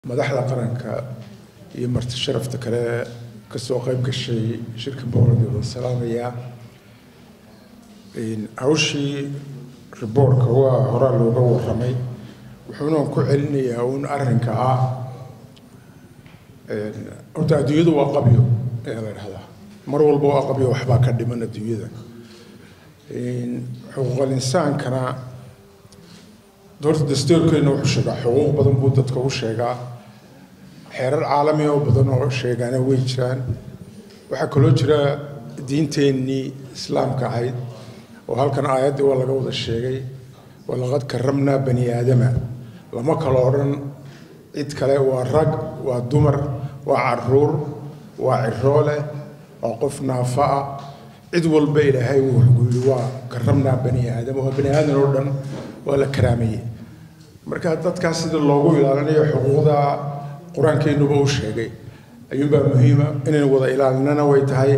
madaxda qaranka iyo marti sharafta kale kasoo qayb gashay shirka boqoradi wada salaamayaa hawshii riboortka waa horaa looga waramay wuxuuna ku celinayaa uun arrinka ah horta adduunyadu waa qabyo ayaa la dhahdaa mar walba waa qabyo waxbaa ka dhiman adduunyada xuquuqal insaankana horta dastuurkeena wuxuu sheegaa xuquuq badan buu dadka u sheegaa xeerar caalami oo badan oo sheegaana way jiraan waxaa kaloo jira diinteennii islaamka ahayd oo halkan aayaddii waa laga wada sheegay walaqad karamnaa bani aadama lama kala odhan cid kale waa rag waa dumar waa caruur waa ciroole waa qof naafa ah cid walba ilaahay wuxuu yidhi waa karamnaa bani aadam waa bani aadan oo dhan waa la karaameeyey marka dadkaas sida loogu ilaalinayo xuquuqda qur-aankeenuba u sheegay ayuunbaa muhiima inaynu wada ilaalinana way tahay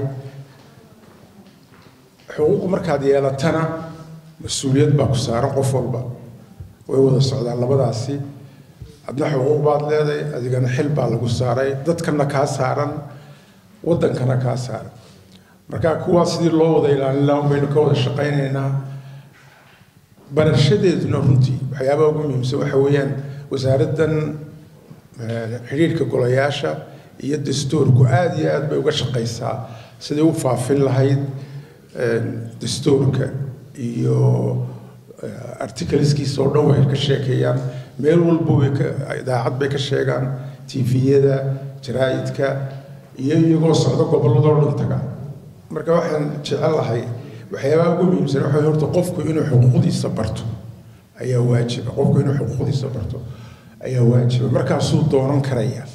xuquuq markaad yeelatana mas-uuliyad baa ku saaran qof walba way wada socdaan labadaasi adna xuquuq baad leedahay adigana xil baa lagu saaray dadkana kaa saaran waddankana kaa saaran marka kuwaa sidii loo wada ilaalin lahaa baynu ka wada shaqaynaynaa barashadeeduna runtii waxyaabaha ugu muhiimsan waxa weeyaan wasaaraddan xidhiirka golayaasha iyo dastuurku aada iyo aad bay uga shaqaysaa sidai u faafin lahayd dastuurka iyo articleskiisa oo dhan way ka sheekeeyaan meel walba way ka idaacad bay ka sheegaan tviyada jaraa'idka iyo iyagoo socdo gobolladoo dhan taga marka waxaan jecelahay waxyaabaha ugu muhiimsan waxa horta qofku inuu xuquuqdiisa barto ayaa waajiba qofku inuu xuquuqdiisa barto ayaa waajiba markaasuu doonan karaya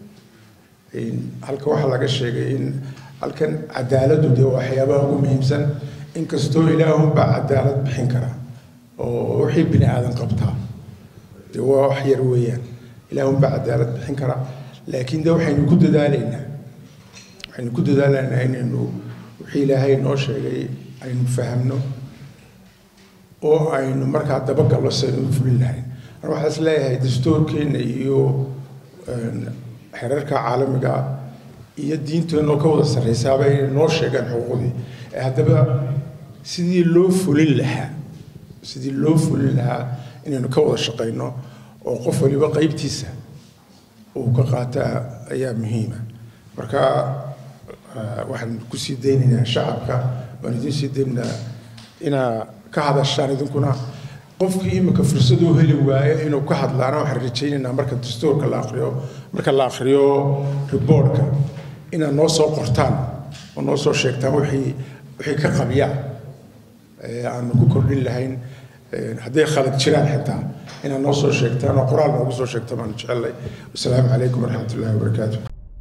halka waxaa laga sheegay in halkan cadaaladu dee waxyaabaha ugu muhiimsan inkastoo ilaahunbaa cadaalad bixin kara oo wixii bini aadan qabtaa dee waa wax yar weeyaan ilaahunbaa cadaalad bixin kara laakiin de waxaynu ku dadaalaynaa waxaynu ku dadaalaynaa inaynu wixii ilaahay noo sheegay aynu fahamno oo aynu markaa dabagallo saynu u fulin lahayn mar waxaa is leeyahay dastuurkeenna iyo xeerarka caalamiga iyo diinteenoo ka wada sarraysaaba inay noo sheegaan xuquuqdii haddaba sidii loo fulin lahaa sidii loo fulin lahaa inaynu ka wada shaqayno oo qof waliba qaybtiisa uu ka qaataa ayaa muhiima marka waxaan kusii daynaynaa shacabka waan idin sii daynaynaa inaa ka hadashaan idinkuna qofkii imika fursad u heli waayo inuu ka hadlaana waxaan rajaynaynaa marka dastuurka la akriyo marka la akriyo riboortka inaad noo soo qortaan oo noo soo sheegtaan wixii wixii ka qabya aanu ku kordhin lahayn hadday khalad jiraan xitaa inaad noo soo sheegtaan oo qoraal noogu soo sheegtaan baanu jecelnay wasalaamu calaykum waraxmat ullahi wabarakaatu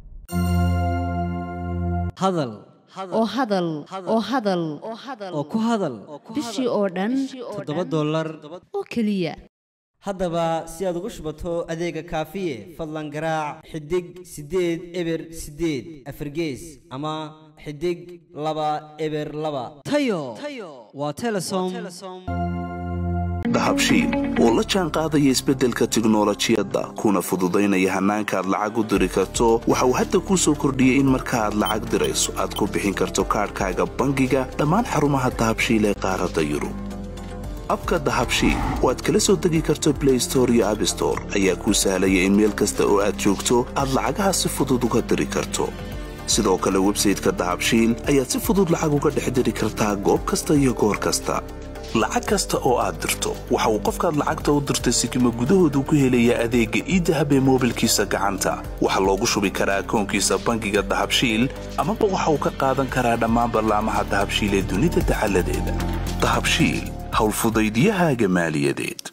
hadal oo hadal oo hadal oo ku hadal bishii oo dhan toddoba dollar oo keliya haddaba si aad ugu shubato adeega kaafiye fadlan garaac xidig siddeed eber siddeed afargees ama xidig laba eber laba tayo waa telesom dahabshiil oo la jaan qaadaya isbeddelka tiknolojiyadda kuna fududaynaya hannaanka aad lacag u diri karto waxa uu hadda kuu soo kordhiyey in marka aad lacag dirayso aad ku bixin karto kaadhkaaga bangiga dhammaan xarumaha dahabshiil ee qaaradda yurub abka dahabshiil oo aad kala soo degi karto blay store iyo abstore ayaa kuu sahlaya in meel kasta oo aad joogto aad lacagaha si fudud uga diri karto sidoo kale websayteka dahabshiil ayaad si fudud lacag uga dhex diri kartaa goob kasta iyo goor kasta lacag kasta oo aad dirto waxa uu qofkaad lacagta u dirtay sikima gudahoodu ku helayaa adeegga iidahab ee moobilkiisa gacanta waxaa loogu shubi karaa akoonkiisa bangiga dahabshiil amaba waxa uu ka qaadan karaa dhammaan ballaamaha dahabshiil ee dunida dacaladeeda dahabshiil howlfudaydyahaaga maaliyadeed